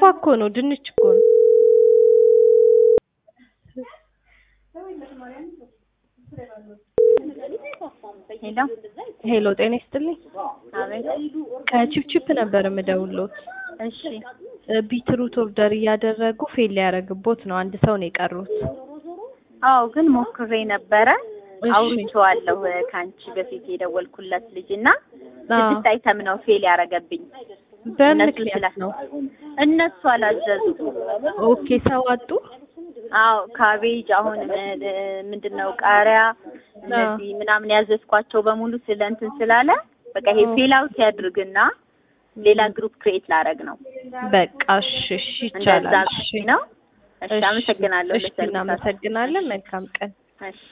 እኮ ነው፣ ድንች እኮ ነው። ሄሎ ሄሎ ጤና ይስጥልኝ። አቤት። ከቺፕቺፕ ነበር የምደውልዎት። እሺ ቢትሩት ኦርደር እያደረጉ ፌል ሊያደርግቦት ነው። አንድ ሰው ነው የቀሩት። አዎ፣ ግን ሞክሬ ነበረ እሺ። አውርቼዋለሁ ከአንቺ በፊት የደወልኩለት ልጅ እና አዎ። ስድስት አይተም ነው ፌል ያደረገብኝ። በምን እነሱ ምክንያት ስላ- ነው? እነሱ አላዘዙ። ኦኬ ሰው አጡ። አዎ ካቤጅ፣ አሁን ምንድን ነው ቃሪያ፣ እነዚህ ምናምን ያዘዝኳቸው በሙሉ ስለ እንትን ስላለ በቃ ይሄ ፌል አውት ያድርግና ሌላ ግሩፕ ክሬት ላረግ ነው። በቃ እሺ፣ እሺ እንደዛ ይቻላል። እሺ ነው። እሺ፣ አመሰግናለሁ። እሺ ለሰርቪሳችሁ። እናመሰግናለን። መልካም ቀን። እሺ